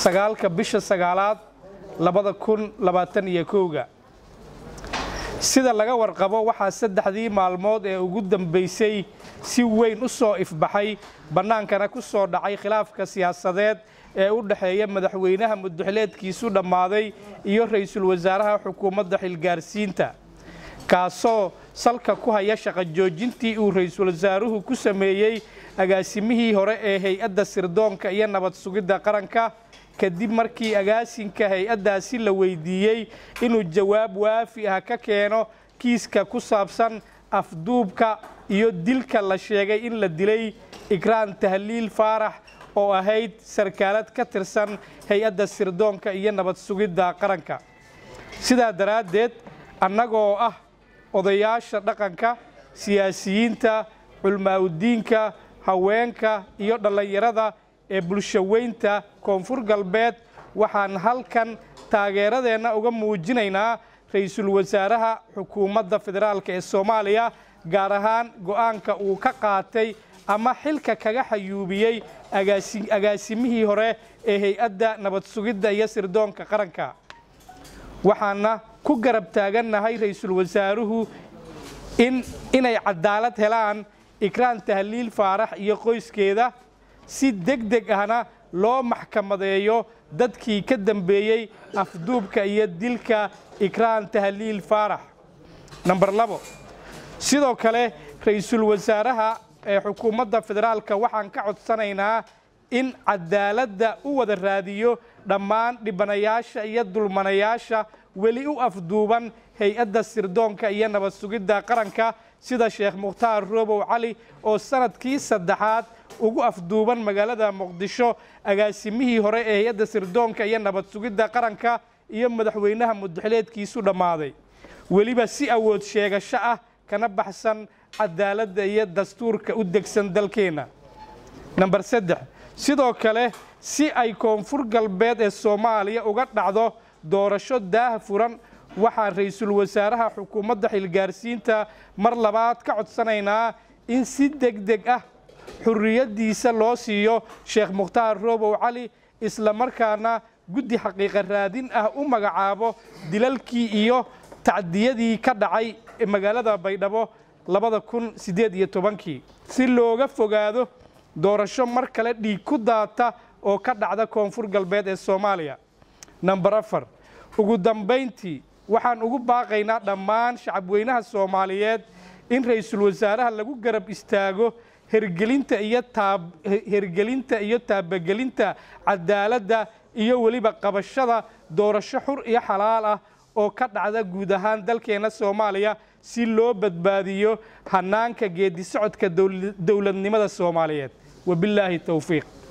sagaalka bisha sagaalaad labada kun labaatan iyo kowga sida laga warqabo waxaa saddexdii maalmood ee ugu dambaysay si weyn u soo ifbaxay bannaankana ku soo dhacay khilaafka siyaasadeed ee u dhexeeya madaxweynaha mudaxileedkiisu dhammaaday iyo ra'iisul wasaaraha xukuumadda xilgaarsiinta kaasoo salka ku haya shaqo joojintii uu ra'iisul wasaaruhu ku sameeyey agaasimihii hore ee hay-adda sirdoonka iyo nabad sugidda qaranka kadib markii agaasinka hay-addaasi la weydiiyey inuu jawaab waafi ah ka keeno kiiska ku saabsan afduubka iyo dilka la sheegay in la dilay ikraan tahliil faarax oo ahayd sarkaalad ka tirsan hay-adda sirdoonka iyo nabad sugidda qaranka sidaa daraaddeed annagoo ah odayaasha dhaqanka siyaasiyiinta culmaa'udiinka haweenka iyo dhallinyarada ee bulshaweynta koonfur galbeed waxaan halkan taageeradeenna uga muujinaynaa ra'iisul wasaaraha xukuumadda federaalk ee soomaaliya gaar ahaan go'aanka uu ka qaatay ama xilka kaga xayuubiyey agaasimihii hore ee hay-adda nabad sugidda iyo sirdoonka qaranka waxaana ku garab taagannahay ra'iisul wasaaruhu in inay cadaalad helaan ikraan tahliil faarax iyo qoyskeeda si deg deg ahna loo maxkamadeeyo dadkii ka dambeeyey afduubka iyo dilka ikraan tahliil faarax namber labo sidoo kale ra'iisul wasaaraha ee xukuumadda federaalka waxaan ka codsanaynaa in cadaaladda u wada raadiyo dhammaan dhibanayaasha iyo dulmanayaasha weli u afduuban hay-adda sirdoonka iyo nabad sugidda qaranka sida sheekh mukhtaar roobow cali oo sanadkii saddexaad ugu afduuban magaalada muqdisho agaasimihii hore ee hay-adda sirdoonka iyo nabad sugidda qaranka iyo madaxweynaha mudaxileedkiisu dhammaaday weliba si awood sheegasho ah kana baxsan cadaaladda iyo dastuurka u degsan dalkeenna namber saddex sidoo kale si ay koonfur galbeed ee soomaaliya uga dhacdo doorasho daah furan waxaan ra'iisul wasaaraha xukuumadda xilgaarsiinta mar labaad ka codsanaynaa in si deg deg ah xurriyaddiisa loo siiyo sheekh mukhtaar roobow cali isla markaana guddi xaqiiqa raadin ah u magacaabo dilalkii iyo tacdiyadii ka dhacay magaalada baydhabo labada kun siddeed iyo tobankii si looga fogaado doorasho mar kale dhiig ku daata oo ka dhacda koonfur galbeed ee soomaaliya namber afar ugu dambayntii waxaan ugu baaqaynaa dhammaan shacabweynaha soomaaliyeed in ra'iisul wasaaraha lagu garab istaago hergelinta iyo hergelinta iyo taabagelinta cadaaladda iyo weliba qabashada doorasho xur iyo xalaal ah oo ka dhacda guud ahaan dalkeenna soomaaliya si loo badbaadiyo hanaanka geedi socodka dowladnimada soomaaliyeed wabilaahi towfiiq